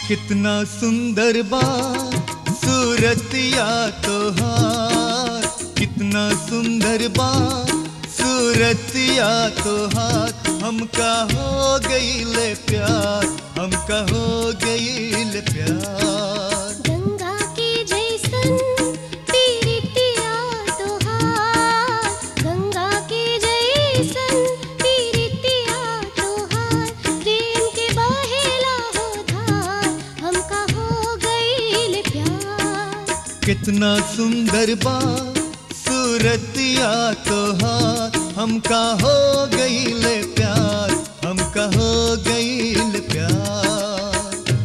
कितना सुंदर बा सूरतिया तोहार कितना सुंदर बा सूरतिया तोहार हमका हो गईले प्यार हमका हो गईले प्यार गंगा के जैसन पीरितिया तोहार गंगा के जैसन पीरितिया तोहार प्रेम के बहेला हो धार हमका हो गईल प्यार कितना सुंदर बा सूरतिया तोहार हमका हो गईले प्यार हमका हो गईले प्यार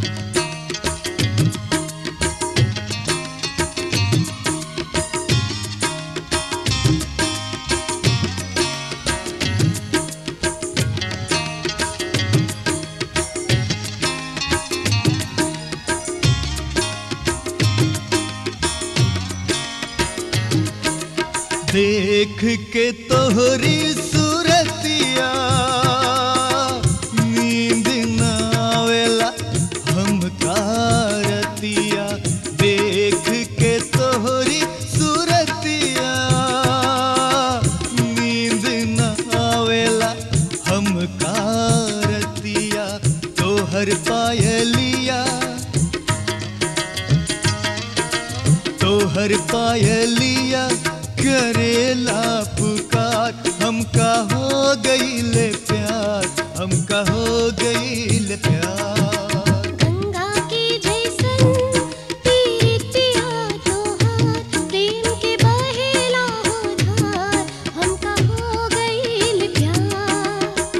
देख के तोहरी सूरतिया नींद न आवेला हम कारतिया देख के तोहरी सूरतिया नींद न आवेला हम कारतिया तोहर पायलिया तोहर पायलिया करेला पुकार हमका हो गईले प्यार हमका हो गईले प्यार गंगा के जैसन पीरितिया तोहार प्रेम के बहेला हो धार हमका हो गईल प्यार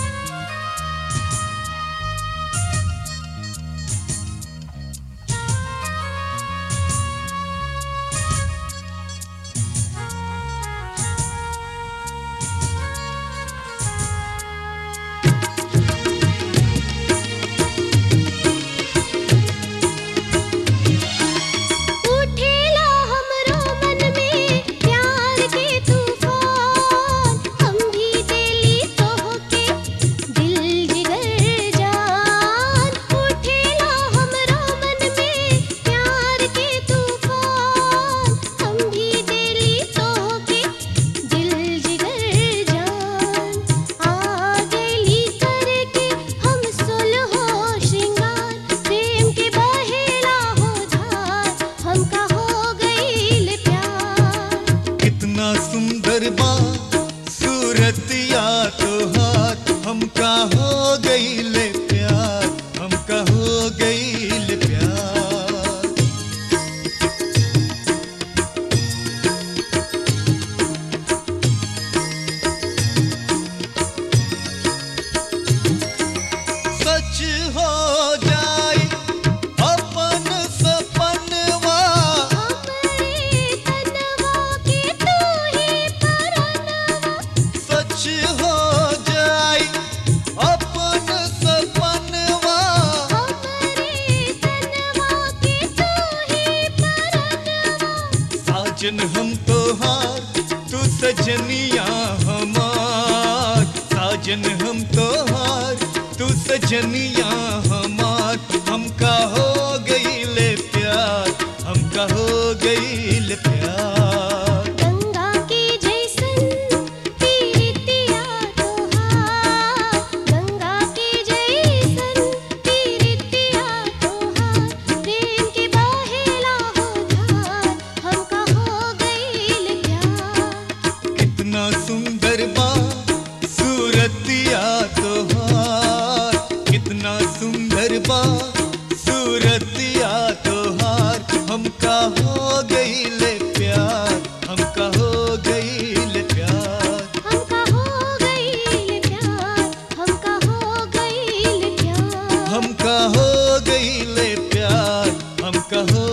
उठेला हमरो मन में प्यार के तूफान हम भी दिली तोहके दिल जिगर जान उठेला हमरो मन में प्यार के तूफान हम भी दिली तोहके दिल जिगर जान आ गईली करके हम सुलहो श्रृंगार प्रेम के बहेला हो धार हमका हो गईल प्यार कितना सुंदर बा सूरतिया तोहार हमका हो गईले प्यार हमका हो गईले प्यार सच हो जाए अपन सपनवा हमरे तनवा के तू ही परनवा सच हो जाए अपन सपनवा हमरे तनवा के तू ही परनवा साजन हम तोहार तू सजनिया हमार साजन हम तोहार तू सजनिया हमार हमका हो गईले प्यार हमका हो गईले प्यार गंगा के जैसन पीरितिया तोहार गंगा के जैसन पीरितिया तोहार प्रेम के बहेला हो धार हमका हो गईल प्यार कितना सुंदर बा सूरतिया तोहार कितना सुंदर बा सूरतिया तोहार हमका हो गईले प्यार हमका हो गईले प्यार हमका हो गईल प्यार हमका हो गईल प्यार हमका हो गईले प्यार हमका हो